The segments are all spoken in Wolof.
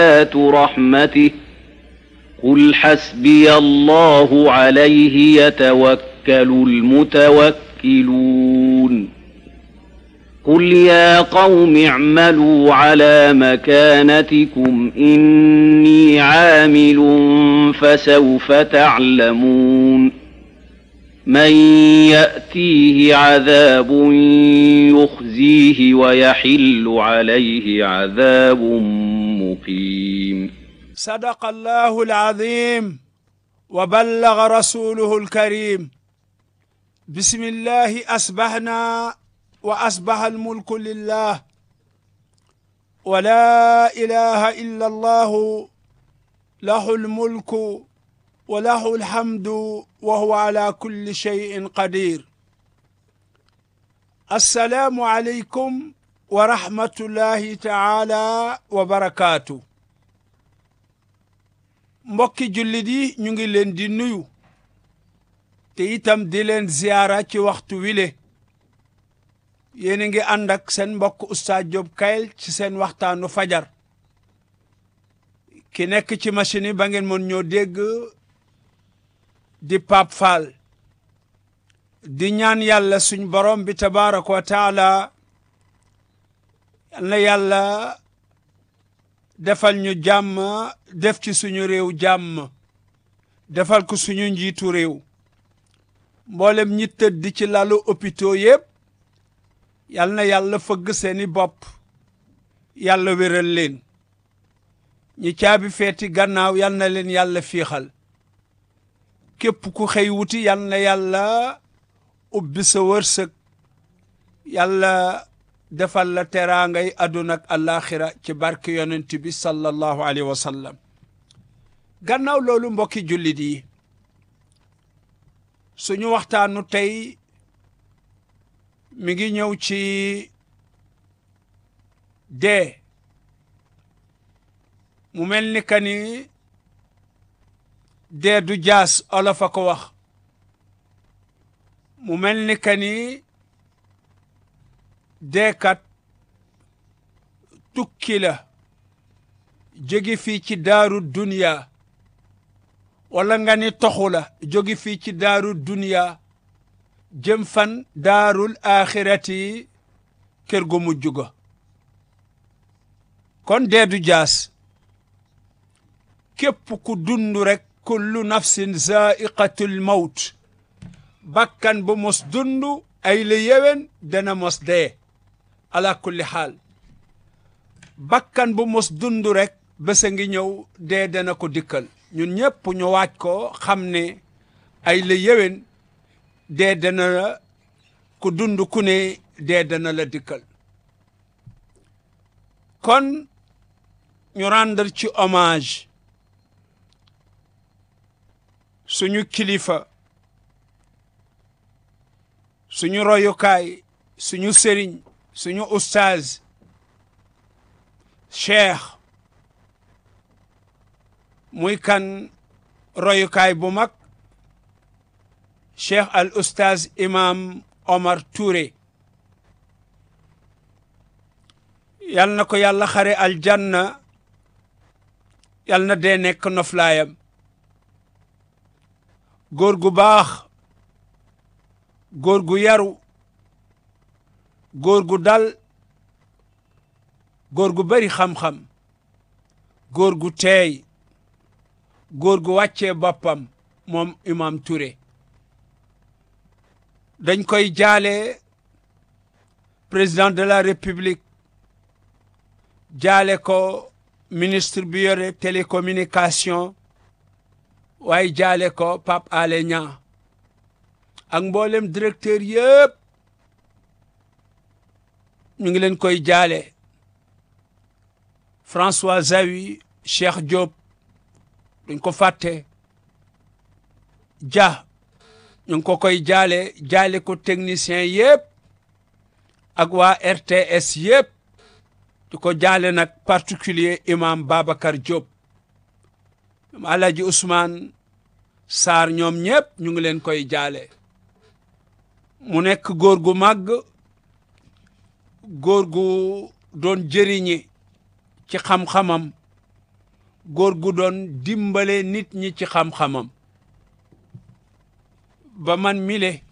آيات رحمته قل حسبي الله عليه يتوكل المتوكلون قل يا قوم اعملوا على مكانتكم إني عامل فسوف تعلمون من يأتيه عذاب يخزيه ويحل عليه عذاب مقيم صدق الله العظيم وبلغ رسوله الكريم بسم الله أصبحنا وأصبح الملك لله ولا إله إلا الله له الملك وله الحمد وهو على كل شيء قدير السلام عليكم ورحمة الله تعالى وبركاته mbokki jullit yi ñu ngi leen di nuyu te itam di leen ziyaara ci waxtu wile yéen a ngi ànd ak seen mbokk Oustaz Diop Kayel ci seen waxtaanu fajar ki nekk ci machine yi ba ngeen mën ñoo dégg di Pape Fall di ñaan yàlla suñ borom bi tabaraka wa taala yal na yàlla defal ñu jàmm def ci suñu réew jàmm defal ko suñu njiitu réew mboolem ñi tëdd ci lalu hôpitaux yépp yal na yàlla fëgg seeni bopp yàlla wéral leen ñi caabi feeti gannaaw yal na leen yàlla fiixal képp ku xëy wuti yal na yàlla ubbi sa wërsëg yàlla defal la teraangay àdduna ak àllaaxira ci barke yonent bi sallallahu alayhi wa sallam gannaaw loolu mbokki jullit yi suñu waxtaanu tey mi ngi ñëw ci dee mu mel ni ka ni dee du jaas olof a ko wax mu mel ni ka ni deekat tukki la jóge fii ci daaru duniya wala nga ni toxu la jóge fii ci daaru duniya jëm fan daarul axirati kër gu mujj ga kon dee du jaas képp ku dund rek kullu nafsin zaiqatul mawt bakkan bu mos dund ay la yewen dana mos dee ala kulli xaal bakkan bu mos dund rek bés a ngi ñëw dee dana ko dikkal ñun ñëpp ñu waaj ko xam ne ay la yewen dee dana la ku dund ku ne dee dana la dikkal kon ñu rendre ci hommage suñu kilifa suñu royukaay suñu sëriñ suñu ustaaz cheikh muy kan royukaay bu mag cheikh al ustaaz imam Omar Touré yal na ko yàlla xare aljanna yal na dee nekk noflaayam góor gu baax góor gu yaru góor gu dal góor gu bari xam-xam góor gu teey góor gu wàccee boppam moom imam Touré dañ koy jaale président de la république jaale ko ministre bi yore télécommunication waaye jaale ko Pape Alé Niang ak mboolem directeur yëpp ñu ngi leen koy jaale François Zawi Cheikh Diop duñ ko fàtte Dia ñu ngi ko koy jaale jaale ko technicien yëpp ak waa RTS yëpp di ko jaale nag particulier imam Babacar Diop Alhaji Ousmane Sarr ñoom ñëpp ñu ngi leen koy jaale mu nekk góor gu màgg góor gu doon jëriñe ci xam-xamam góor gu doon dimbale nit ñi ci xam-xamam ba man mile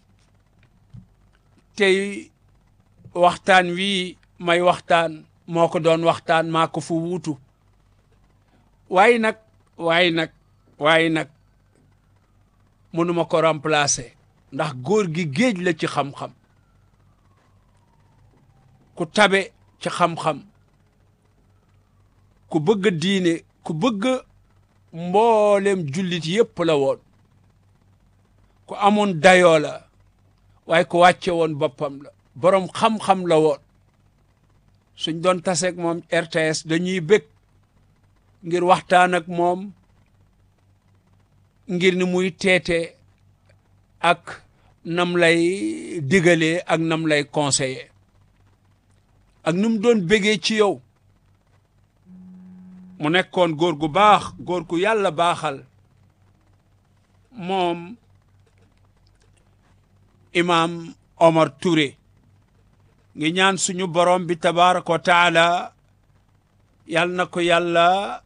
tey waxtaan wii may waxtaan moo ko doon waxtaan maa ko fu wuutu waaye nag waaye nag waaye nag mënuma ko remplacer ndax góor gi géej la ci xam-xam ku tabe ci xam-xam ku bëgg diine ku bëgg mboolem jullit yépp la woon ku amoon dayoo la waaye ku wàcce woon boppam la boroom xam-xam la woon suñ doon taseeg moom RTS dañuy bëgg ngir waxtaan ak moom ngir ni muy teete ak nam lay digalee ak nam lay conseiller ak nu mu doon bégee ci yow mu nekkoon góor gu baax góor gu yàlla baaxal moom imaam Omar Touré ngi ñaan suñu borom bi tabaraka wa taala yal na ko yàlla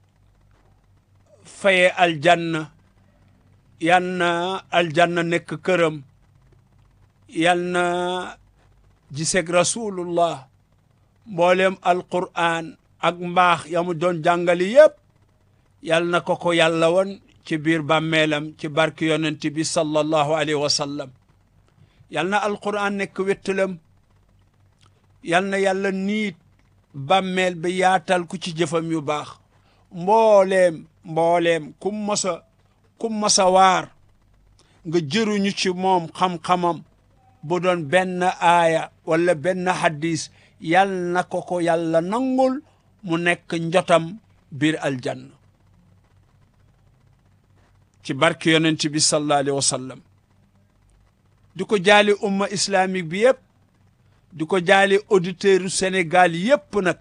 faye aljanna yal na aljanna nekk këram yal na giseeg rasulullah mboolem alquran ak mbaax ya mu doon jàngali yépp yal na ko ko yàlla woon ci biir bàmmeelam ci barki yonent bi sallallahu alayhi wa sallam yal na alquran nekk wettalam yal na yàlla niit bàmmeel bi yaatal ku ci jëfam yu baax mbooleem mbooleem kum masa kum masa waar nga jëruñu ci moom xam-xamam bu doon benn aaya wala benn hadis yal na ko ko yàlla nangul mu nekk njotam biir aljanna ci barke yonent bi sallallahu alayhi wa sallam di ko jaali umma islamique bi yëpp di ko jaali auditeurs u Sénégal yëpp nag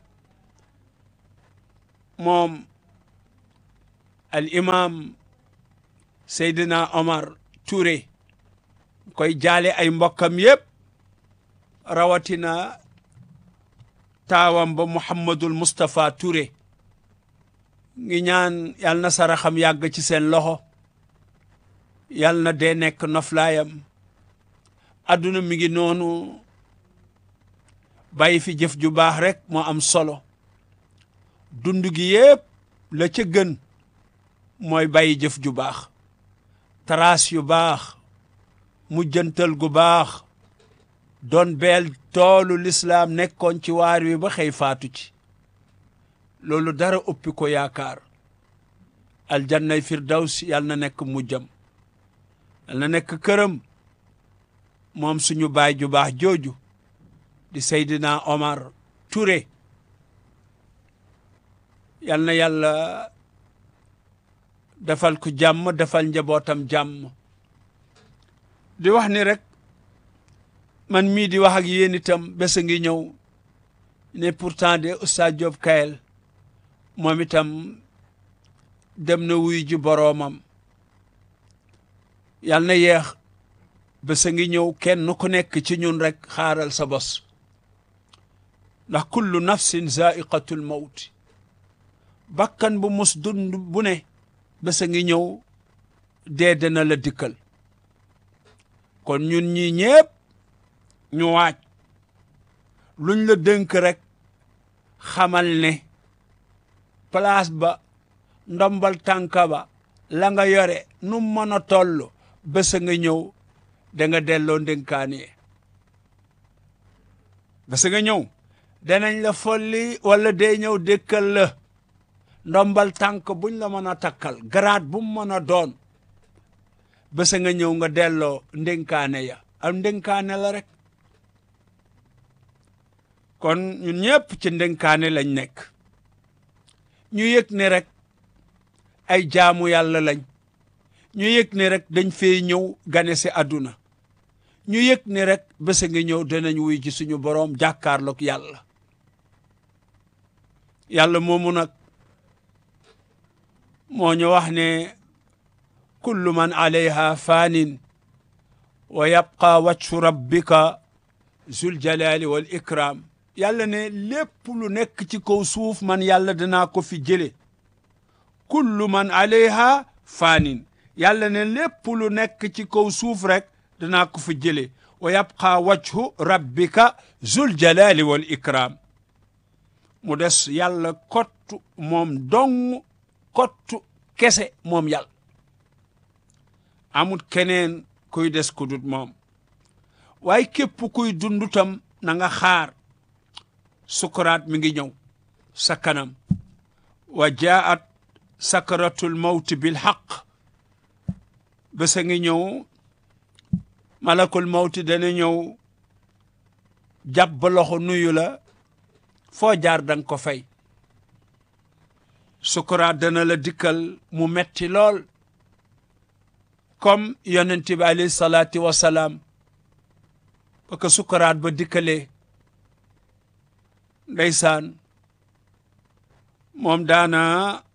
moom al imam Seydina Omar Touré koy jaale ay mbokkam yëpp rawatina taawam ba Mouhamadul Moustapha Touré ngi ñaan yal na saraxam yàgg ci seen loxo yal na dee nekk noflaayam adduna mi ngi noonu bàyyi fi jëf ju baax rek moo am solo dund gi yépp la ca gën mooy bàyyi jëf ju baax taraas yu baax mujjantal gu baax doon beel toolu lislaam nekkoon ci waar wi ba xëy faatu ci loolu dara uppi ko yaakaar aljannay firdaws yal na nekk mujjam yal na nekk këram moom suñu baay ju baax jooju di Seydina Omar Touré yal na yàlla defal ko jàmm defal njabootam jàmm di wax ni rek man mii di wax ak yéen itam bés a ngi ñëw ne pourtant de Oustaz Diop Kayel moom itam dem na wuy ji boroomam yal na yeex bés a ngi ñëw kenn ku nekk ci ñun rek xaaral sa bos ndax kullu nafsin zaiqatul mawti bakkan bu mus dund bu ne bés a ngi ñëw dee dana la dikkal kon ñun ñi ñépp ñu waaj luñ la dënk rek xamal ne place ba ndombal tànka ba la nga yore nu mën a toll bés a nga ñëw da nga delloo ndénkaane bés a nga ñëw danañ la folli wala day ñëw dëkkal la ndombal tànk buñ la mën a takkal garaat bu mu mën a doon bés a nga ñëw nga delloo ndénkaane ya am ndénkaane la rek kon ñun ñëpp ci ndénkaane lañ nekk ñu yëg ne rek ay jaamu yàlla lañ ñu yëg ne rek dañ fee ñëw gane si àdduna ñu yëg ne rek bés a ngi ñëw danañ wuy ci suñu boroom jàkkaarloog yàlla yàlla moomu nag moo ñu wax ne kullu man alayha faanin wa yabqa wajhu rabbika zul jalali wal ikram yàlla ne lépp lu nekk ci kaw suuf man yàlla danaa ko fi jële kullu man alayha faanin yàlla ne lépp lu nekk ci kaw suuf rek danaa ko fa jële wa yabqa wajhu rabbika zul jalali wal ikram mu des yàlla kottu moom dong kottu kese moom yàlla amut keneen kuy des ku dut moom waaye képp kuy dund tam na nga xaar sukuraat mi ngi ñëw sa kanam wa jaat sakaratul mawti bil xaq bés a ngi ñëw malakul mawti dana ñëw jàpp loxo nuyu la foo jaar danga ko fay sukuraat dana la dikkal mu metti lool comme yonent bi alayhi salaatu wasalaam ba ko sukuraat ba dikkalee ndeysaan moom daana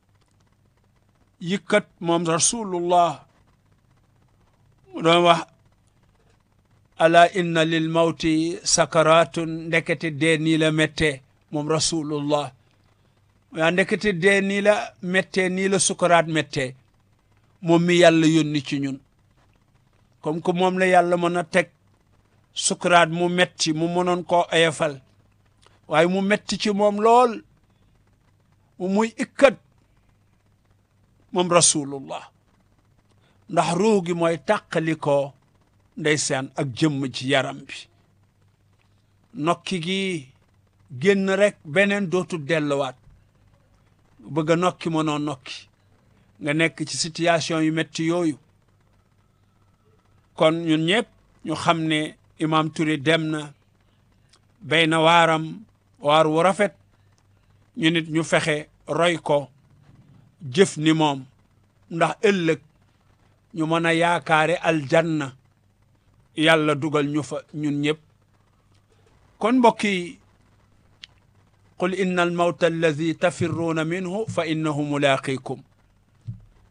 yëkkat moom rasulullah mu doon wax ala inna lil mawti sakaratun ndekete dee nii la méttee moom rasulullah yaa ndekete dee nii la méttee nii la sukaraat méttee moom mi yàlla yónni ci ñun comme que moom la yàlla mën a teg sukaraat mu metti mu mënoon koo ayafal waaye mu metti ci moom lool mu muy ikkat moom rasulullah ndax ruu gi mooy tàqali ko ndeysaan ak jëmm ci yaram bi nokki gi génn rek beneen dootul delluwaat bëgg a nokki mënoo nokki nga nekk ci situation yu metti yooyu kon ñun ñëpp ñu xam ne imam Touré dem na béy na waaram waar wu rafet ñu nit ñu fexe roy ko jëf ni moom ndax ëllëg ñu mën a yaakaare aljanna yàlla dugal ñu fa ñun ñëpp kon mbokk yi qul inna almawta alladi tafirruuna minhu fa innahu mulaaqikum